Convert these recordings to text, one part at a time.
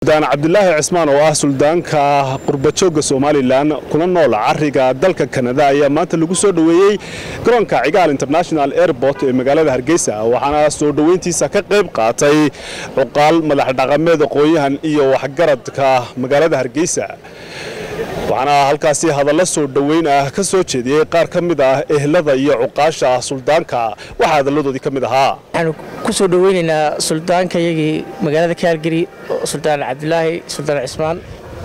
suldaan cabdilaahi cismaan oo ah suldaanka qurbajooga somalilan kuna nool cariga dalka kanada ayaa maanta lagu soo dhoweeyey garoonka cigaal international airport ee magaalada hargeysa waxaana soo dhoweyntiisa ka qayb qaatay cuqaal madax dhaqameed aqoon-yahan iyo waxgaradka magaalada hargeysa waxaana halkaasi hadallo soo dhoweyn ah ka soo jeediyey qaar ka mid ah ehlada iyo cuqaasha suldaanka waxaa hadalladoodii ka mid ahaa waxaanu ku soo dhoweynaynaa suldaanka iyagii magaalada kaalgari suldaan cabdilaahi suldaan cismaan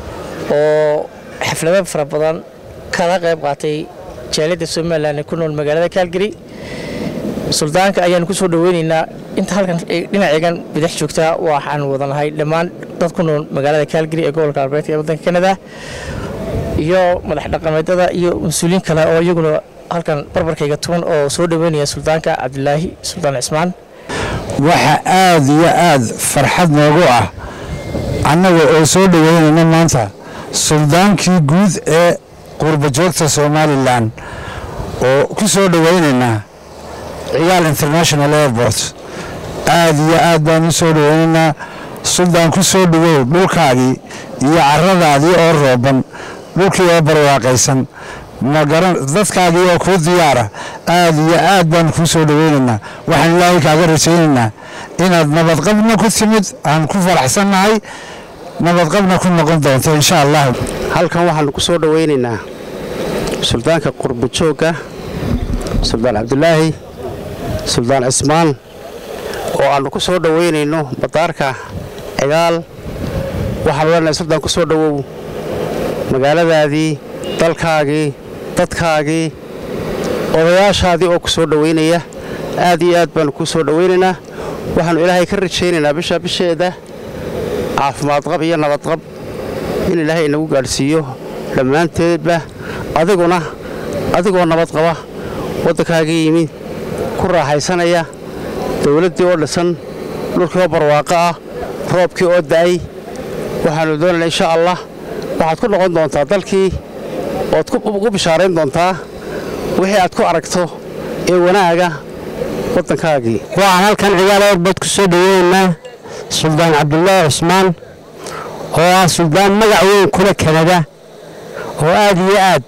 oo xaflado fara badan kala qayb qaatay jaaliyadda somalilan ee ku nool magaalada kaalgari suldaanka ayaanu ku soo dhoweynaynaa inta halkan dhinaceegan bidix joogtaa waxaanu wadanahay dhammaan dad ku nool magaalada kaalgari ee gobolka galbeedka ee waddanka kanada iyo madax dhaqameedada iyo mas-uuliyiin kale oo iyaguna halkan barbarkayga tuban oo soo dhoweynaya suldaanka cabdilaahi suldaan cismaan waxaa aad iyo aad farxad noogu ah annaga oo soo dhoweynayna maanta suldaankii guud ee qurbajoogta somalilan oo ku soo dhoweynaynaa cigaal international airport aad iyo aad baan u soo dhoweynaynaa suldaan ku soo dhowow dhulkaagii iyo caradaadii oo rooban dhulkii oo barwaaqaysan dadkaagii oo kuu diyaara aad iyo aad baan kuu soo dhoweynaynaa waxaan ilaahay kaaga rajaynaynaa inaad nabadqabna ku timid aan ku faraxsannahay nabadqabna ku noqon doonto insha allah halkan waxaanu ku soo dhoweynaynaa suldaanka qurbajoogga suldaan cabdilaahi suldaan cismaan oo aannu ku soo dhoweynayno badaarka cigaal waxaanu leenahay suldaan ku soo dhowow magaaladaadii dalkaagii dadkaagii odayaashaadii oo ku soo dhoweynaya aad iyo aad baannu kuu soo dhoweynaynaa waxaannu ilaahay ka rajaynaynaa bisha bisheeda caafimaadqab iyo nabadqab in ilaahay inagu gaadhsiiyo dhammaanteedba adiguna adigoo nabad qaba waddankaagii yimi ku raaxaysanaya dawladdii oo dhisan dhulkii oo barwaaqo ah roobkii oo da'ay waxaannu doonaynaa insha allah waxaad ku noqon doontaa dalkii ood ku bishaarayn doontaa wixii aad ku aragto ee wanaaga waddankaagii waxaan halkan cigaal erbad ku soo dhoweynaynaa suldaan cabdulaahi cismaan oo ah suldaan magac weyn kula kanada oo aad iyo aad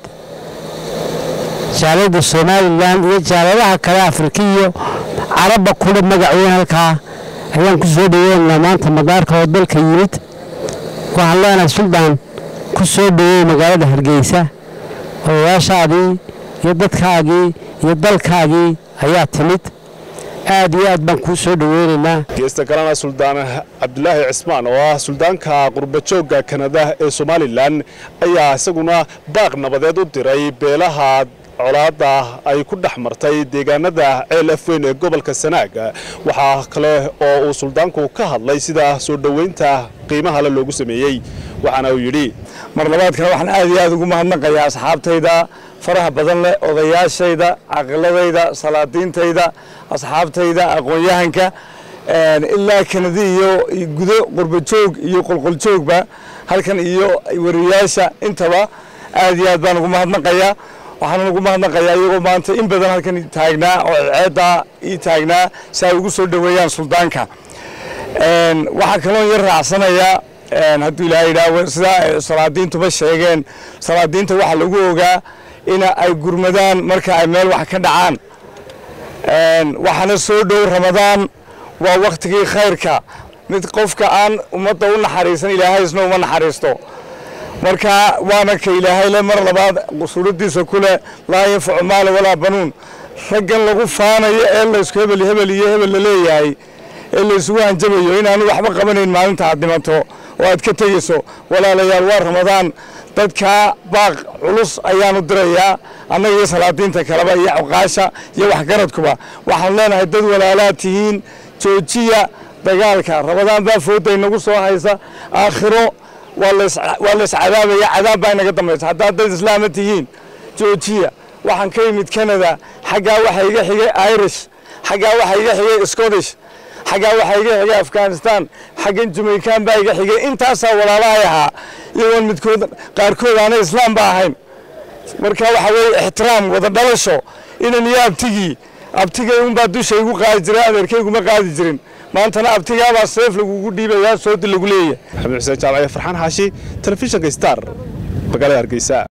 jaaliyadda somalilan iyo jaaliyadaha kale afrika iyo carabba kula magac weyn halkaa ayaan ku soo dhoweynaynaa maanta madaarka oo dalka yimid waxaan leenahay suldaan ku soo dhoweey magaalada hargeysa odayaashaadii iyo dadkaagii iyo dalkaagii ayaa timid aad iyo aad baan kuu soo dhoweynaynaa geesta kalena suldaan cabdilaahi cismaan oo ah suldaanka qurbajoogga kanada ee somalilan ayaa isaguna baaq nabadeed u diray beelaha colaadda ay ku dhex martay deegaanada ceel afweyn ee gobolka sanaag waxaa kale oo uu suldaanku ka hadlay sida soo dhoweynta qiimaha le loogu sameeyey waxaana uu yidhi mar labaadkana waxaan aad iyo aad ugu mahadnaqayaa asxaabtayda faraha badan leh odayaashayda caqiladayda salaadiintayda asxaabtayda aqoon-yahanka ilaa kanadi iyo gudo qurbajoog iyo qolqoljoogba halkan iyo wariyaasha intaba aad iyo aad baan ugu mahadnaqayaa waxaan ugu mahadnaqayaa iyagoo maanta in badan halkan taagnaa oo ceeddaa ii taagnaa si ay ugu soo dhoweeyaan suldaanka waxaa kaloon yar raacsanayaa hadduu ilaahay yidhaah sidaa salaadiintuba sheegeen salaadiinta waxaa lagu ogaa in ay gurmadaan marka ay meel wax ka dhacaan waxaana soo dhow ramadaan waa wakhtigii khayrka mid qofka aan ummadda u naxariisan ilaahay isna uma naxariisto marka waana ka ilaahay le mar labaad suuraddiisa ku leh laa yanfacu maala walaa banuun raggan lagu faanayo ee laysku hebel hebel iyo hebel la leeyahay ee laysugu hanjabayo inaanu waxba qabanayn maalinta aad dhimato oo aad ka tegeyso walaalayaal waa ramadaan dadkaa baaq culus ayaanu dirayaa annaga iyo salaadiinta kaleba iyo cuqaasha iyo waxgaradkuba waxaan leenahay dad walaalaad tihiin joojiya dagaalka ramadaan baa fooda inagu soo haysa aakhiro waa lays cadaabaya cadaab baa inaga dambaysa haddaad dad islaama tihiin joojiya waxaan ka yimid canada xaggaa waxaa iga xigay irish xaggaa waxaa iga xigay scottish xaggaa waxaa iga xigay afghanistan xaggan jamaican baa iga xigay intaasaa walaalahay ahaa iyagoon midkood qaarkood aanay islaam ba ahayn marka waxa weeye ixtiraam wada dhalasho inan iyo abtigii abtigay unbaa dusha igu qaadi jiray adeerkayguma qaadi jirin maantana abtigaabaa seef lagugu dhiibayaa soodi lagu leeyahay maxamed xuseen jaamaciye farxaan xaashi telefishinka star magaalada hargeysa